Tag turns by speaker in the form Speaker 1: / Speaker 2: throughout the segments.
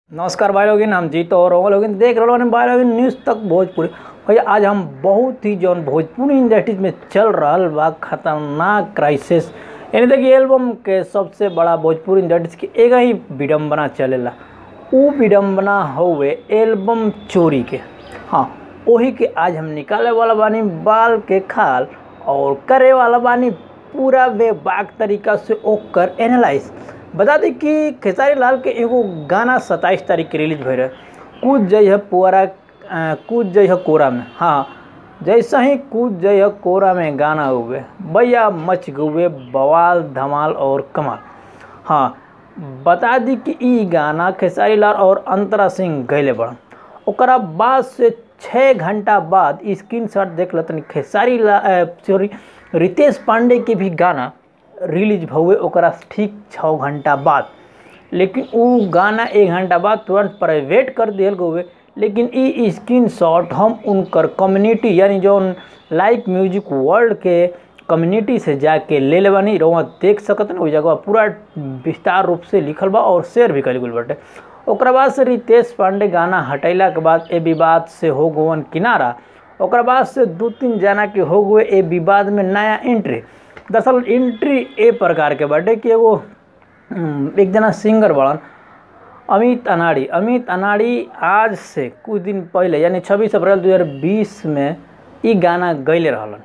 Speaker 1: नमस्कार भाई लोगिन हम जीत और रोगल लोगिन देख रहे हो भाई लोगिन न्यूज़ तक भोजपुरी भैया आज हम बहुत ही जौन भोजपुरी इंडस्ट्रीज में चल रहल बा खतरनाक क्राइसिस यानी देखिए एल्बम के सबसे बड़ा भोजपुरी इंडस्ट्रीज के एक ही विडम्बना चलेला उ विडम्बना हउए एल्बम चोरी के हाँ वही के आज हम निकाले वाला बानी बाल के खाल और करे वाला बानी पूरा बेबाक तरीका से ओकर एनालाइज बता दी कि खेसारी लाल के एगो गाना सत्ताईस तारीख के रिलीज भइल रहे कूद जई है पुअरा अ, कूद जई है कोरा में हाँ जैसा ही कूद जई है कोरा में गाना हुए भैया मच गुए बवाल धमाल और कमाल हाँ बता दी कि ई गाना खेसारी लाल और अंतरा सिंह गैले बड़न ओकरा बाद से छः घंटा बाद स्क्रीन शॉट देख लतनी खेसारी लाल सॉरी रितेश पांडे के भी गाना रिलीज भहुए ओकरा ठीक छः घंटा बाद लेकिन उ गाना एक घंटा बाद तुरंत प्राइवेट कर दियल गए लेकिन ई स्क्रीन शॉट हम उनकर कम्युनिटी यानी जौन लाइव म्यूजिक वर्ल्ड के कम्युनिटी से जाके ले ले बानी रउआ देख सकत ना ओइ जगह पूरा विस्तार रूप से लिखल बा और शेयर भी कल गल बाटे ओकरा बाद से रितेश पांडे गाना हटैला के बाद ए विवाद से हो गवन किनारा ओकरा बाद से दू तीन जना के हो गए ए विवाद में नया एंट्री दरअसल एंट्री ए प्रकार के बाटे कि एगो हम्म, एक जना सिंगर बड़न अमित अनाड़ी अमित अनाड़ी आज से कुछ दिन पहले यानी 26 अप्रैल 2020 में ई गाना गैले रहलन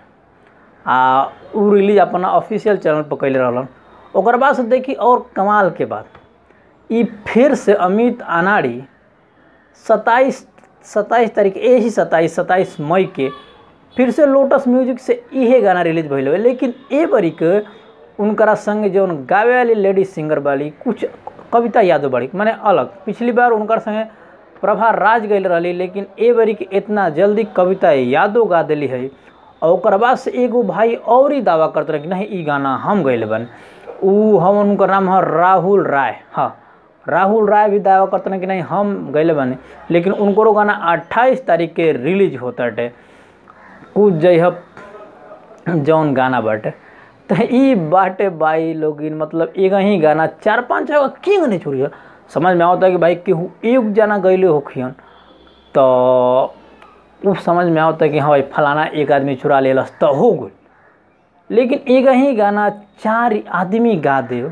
Speaker 1: आ उ रिलीज अपना ऑफिशियल चैनल पर कैले रहलन ओकर बाद से देखी और कमाल के बात ई फिर से अमित अनाड़ी सत्ताईस सत्ताईस तारीख यही सत्ताईस सत्ताईस मई के फिर से लोटस म्यूजिक से इहे गाना रिलीज भइल हवे लेकिन ए बरी के उनकरा संग जौन गावे वाली लेडी सिंगर वाली कुछ कविता यादव बाड़ी माने अलग पिछली बार उनकर संगे प्रभा राज गई रही लेकिन ए बरी के इतना जल्दी कविता यादव गा दिली है और ओकर बाद से एगो भाई और ही दावा करते रहे कि नहीं ई गाना हम गैले बन उ हम उनकर नाम है राहुल राय हाँ राहुल राय भी दावा करते हैं कि नहीं हम गैले बने लेकिन उनको गाना 28 तारीख के रिलीज होता है कुछ जय जौन गाना बाटे तो ई बाटे बाई लोगिन मतलब एक ही गाना चार पाँच जगह क्यों नहीं छोड़ी समझ में आवता है कि भाई केहू एक जना गैले होखियन तो उ समझ में आवता है कि हाँ भाई फलाना एक आदमी चुरा लेलस तो हो गई लेकिन एक ही गाना चार आदमी गा दे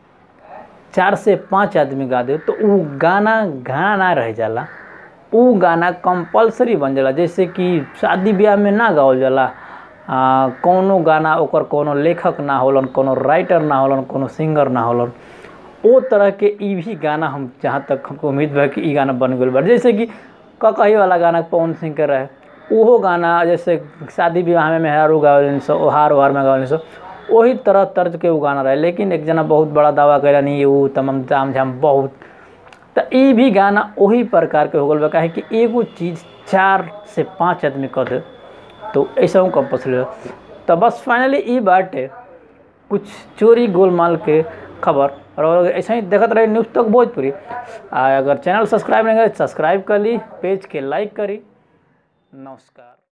Speaker 1: चार से पाँच आदमी गा दे तो उ गाना गाना ना रह जाला उ गाना कंपलसरी बन जाला जैसे कि शादी ब्याह में ना गावल जाला आ, कौनो गाना ओकर कोनो लेखक ना होलन कोनो राइटर ना होलन कोनो सिंगर ना होलन ओ तरह के ई भी गाना हम जहाँ तक हमको उम्मीद बा कि ई गाना बन गल बा जैसे कि ककही वाला गाना पवन सिंह के रहे ओहो गाना जैसे शादी विवाह में मेहरारू गावलिन सो ओहार ओहार में गावलिन सो वही तरह तर्ज के वो गाना रहे लेकिन एक जना बहुत बड़ा दावा कैला नहीं वो तमाम जाम झाम बहुत तो ई भी गाना वही प्रकार के हो गल बा काहे कि एगो चीज़ चार से पाँच आदमी कर दे तो ऐसा हूँ कंपल्सरी तो बस फाइनली ई बाटे कुछ चोरी गोलमाल के खबर और ऐसा ही देखते रहे न्यूज़ तक भोजपुरी आ अगर चैनल सब्सक्राइब नहीं करे सब्सक्राइब कर ली पेज के लाइक करी नमस्कार